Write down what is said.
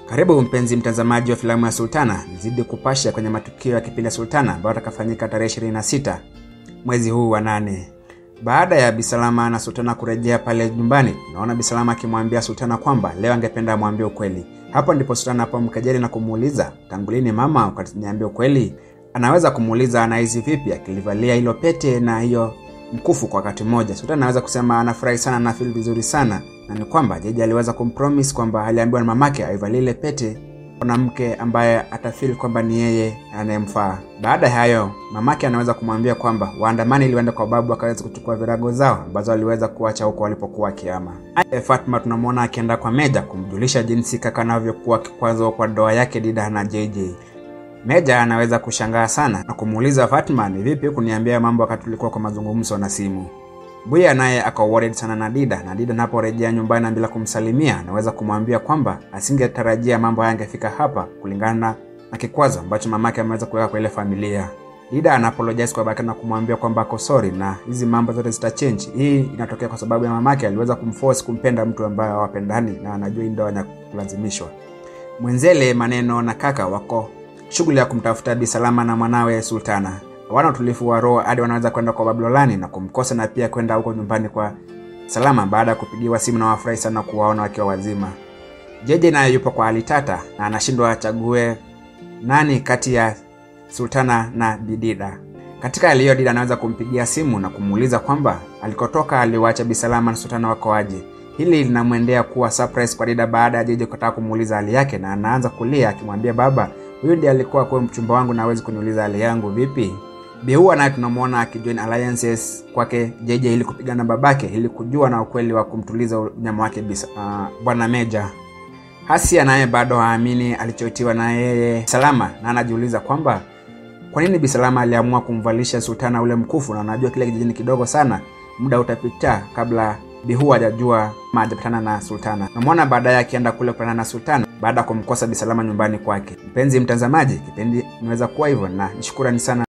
Karibu mpenzi mtazamaji wa filamu ya Sultana, nizidi kupasha kwenye matukio ya kipindi ya Sultana ambayo atakafanyika tarehe 26 mwezi huu wa nane. Baada ya Bisalama na Sultana kurejea pale nyumbani, naona Bisalama akimwambia Sultana kwamba leo angependa amwambie ukweli. Hapo ndipo Sultana apomkejeli na kumuuliza, tangu lini mama ukaniambia ukweli? Anaweza kumuuliza anahisi vipi akilivalia hilo pete na hiyo mkufu kwa wakati mmoja. Sultana anaweza kusema anafurahi sana na feel vizuri sana, na ni kwamba Jeje aliweza kumpromise kwamba aliambiwa na mamake aivalie ile pete mwanamke ambaye atafeel kwamba ni yeye anayemfaa. Baada ya hayo, mamake anaweza kumwambia kwamba waandamani ilienda kwa babu akaweza kuchukua virago zao ambazo waliweza kuacha huko walipokuwa kiama. Fatma tunamwona akienda kwa Meja kumjulisha jinsi kaka anavyokuwa kikwazo kwa doa yake Dida na JJ. Meja anaweza kushangaa sana na kumuuliza Fatma, ni vipi kuniambia mambo wakati tulikuwa kwa mazungumzo na simu. Buya naye ako worried sana na Dida na Dida anaporejea nyumbani na bila kumsalimia, anaweza kumwambia kwamba asingetarajia mambo haya yangefika hapa kulingana na kikwazo ambacho mamake ameweza kuweka kwa ile familia. Dida ana apologize kwa babake na kumwambia kwamba ako sorry na hizi mambo zote zita change. Hii inatokea kwa sababu ya mamake aliweza kumforce kumpenda mtu ambaye hawapendani na anajua hii ndoa ya kulazimishwa. Mwenzele Maneno na kaka wako shughuli ya kumtafuta Bi Salama na mwanawe Sultana. Hawana utulivu wa roho hadi wanaweza kwenda kwa Babilolani na kumkosa na pia kwenda huko nyumbani kwa Salama baada ya kupigiwa simu na wafurahi sana kuwaona wakiwa wazima. Jeje naye yupo kwa hali tata na anashindwa achague nani kati ya Sultana na Bidida. Katika hali hiyo, Dida anaweza kumpigia simu na kumuuliza kwamba alikotoka aliwacha Bi Salama na Sultana wako aje. Hili linamwendea kuwa surprise kwa Dida baada ya Jeje kutaka kumuuliza hali yake, na anaanza kulia akimwambia baba, huyu ndiye alikuwa kwa mchumba wangu na hawezi kuniuliza hali yangu vipi? Bihua naye tunamwona akijoin alliances kwake Jeje ili kupigana na babake ili kujua na ukweli wa kumtuliza unyama wake bisa, uh, bwana Meja. Hasia naye bado haamini alichoitiwa na yeye Salama na anajiuliza kwamba kwa nini Bisalama aliamua kumvalisha Sultana ule mkufu, na anajua kile kijijini kidogo sana, muda utapita kabla Bihua hajajua ma hajapatana na Sultana. Namwona baadaye akienda kule kupatana na Sultana baada ya kumkosa Bisalama nyumbani kwake. Mpenzi mtazamaji, kipindi imeweza kuwa hivyo na nishukurani sana